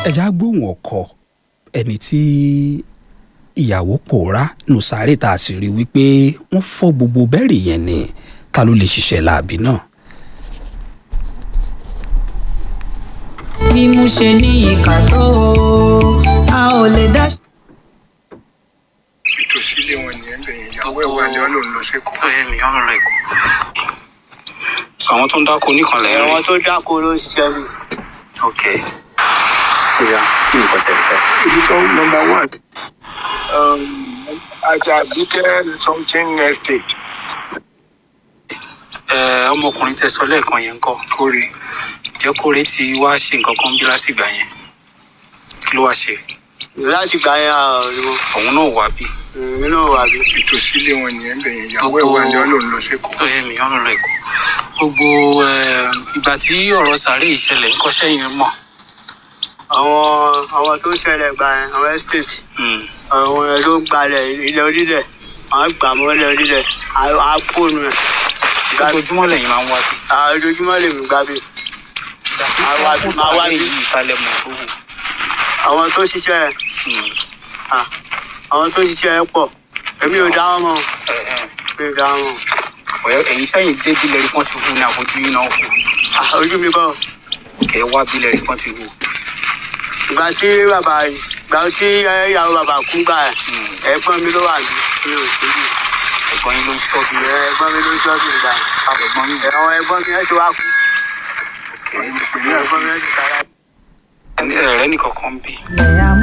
ẹja gbóhùn ọkọ ẹni tí ìyàwó pòórá nù sáré tá a sì rí wípé wọ́n fọ́ gbogbo bẹ́ẹ̀rì yẹn ni ta ló lè ṣiṣẹ́ láàbì náà. bí mo ṣe ní ìkà tó o a ò lè dá. ìtòsí ilé wọn nìyẹn bẹ̀yẹn ìyàwó ẹ̀ wà ní ọlọ́run lọ sí kọ́. ẹ mi ọ̀rọ̀ rẹ̀ kù. sọ àwọn tó ń dáko nìkan lẹ́yìn àwọn rí. tó dáko ló ń ṣiṣẹ́ ni. ok bóyá kí nǹkan tẹ̀ fẹ́. ibi tó nọmba one ajabike something estate ẹ ọmọkùnrin tẹ sọ lẹ́ẹ̀kan yẹn ń kọ́ kórè jẹ́ kóre ti wá ṣe nǹkan kan bí látìgbà yẹn kí ló wá ṣe láti gbà yẹn àrùn òun náà wá bí. nínú wà bí. ìtòsí ilé wọn nìyẹn bẹ̀yẹn ìyàwó ẹ̀ wà ní ọlọ́run lọ sí kọ́. ẹ mi ọ̀rọ̀ rẹ̀ kù. gbogbo ẹ, ìgbà tí ọ̀rọ̀ sàárè ìṣẹ̀lẹ̀ ń kọ́ṣẹ́ yẹn mọ̀. àwọn àwọn tó ń ṣẹlẹ̀ gbà yẹn àwọn estate Hmm. àwọn ẹ̀ tó ń gbalẹ̀ ilẹ̀ onílẹ̀ àwọn gbà mọ́ ilẹ̀ onílẹ̀ àpònù ẹ̀. ojoojúmọ́ lẹ́yìn máa ń wá bí. ojoojúmọ́ lèmi gbà bí. Máa wá bí- fún máa wá sàárè bí. yìí ìtàlẹ̀ mọ̀ tó wù. àwọn tó ṣiṣẹ́ ẹ̀ Hmm. ah, àwọn tó ṣiṣẹ́ ẹ̀ pọ̀ èmi ò dá wọn mọ̀ Ẹ, ẹ. mi ò dá wọn mọ̀. Ọ̀yọ́ ẹ̀yin sẹ́yìn dé bílẹ̀ rí pọ́n ti hù ní àfojú yín náà hù. Ah, ojú mi kọ́ kẹ́ ẹ wá bílẹ̀ rí pọ́n ti hù. ìgbà tí bàbá ìgbà tí ìyàwó bàbá kú gbà ẹ̀ Hmm. ẹ̀gbọ́n mi ló wà ní mi ò sí bí. ẹ̀gbọ́n yín ló ń ṣọ́ bí. ẹ̀gbọ́n mi ló ń ṣọ́ọ̀bù ìgbà ẹ̀gbọ́n yín àwọn ẹ̀gbọ́n mi ẹ̀ ti wá kú ẹ̀gbọ́n mi ẹ̀ ti sára. ẹ̀rẹ́ nìkan kan bí. ilẹ̀ amú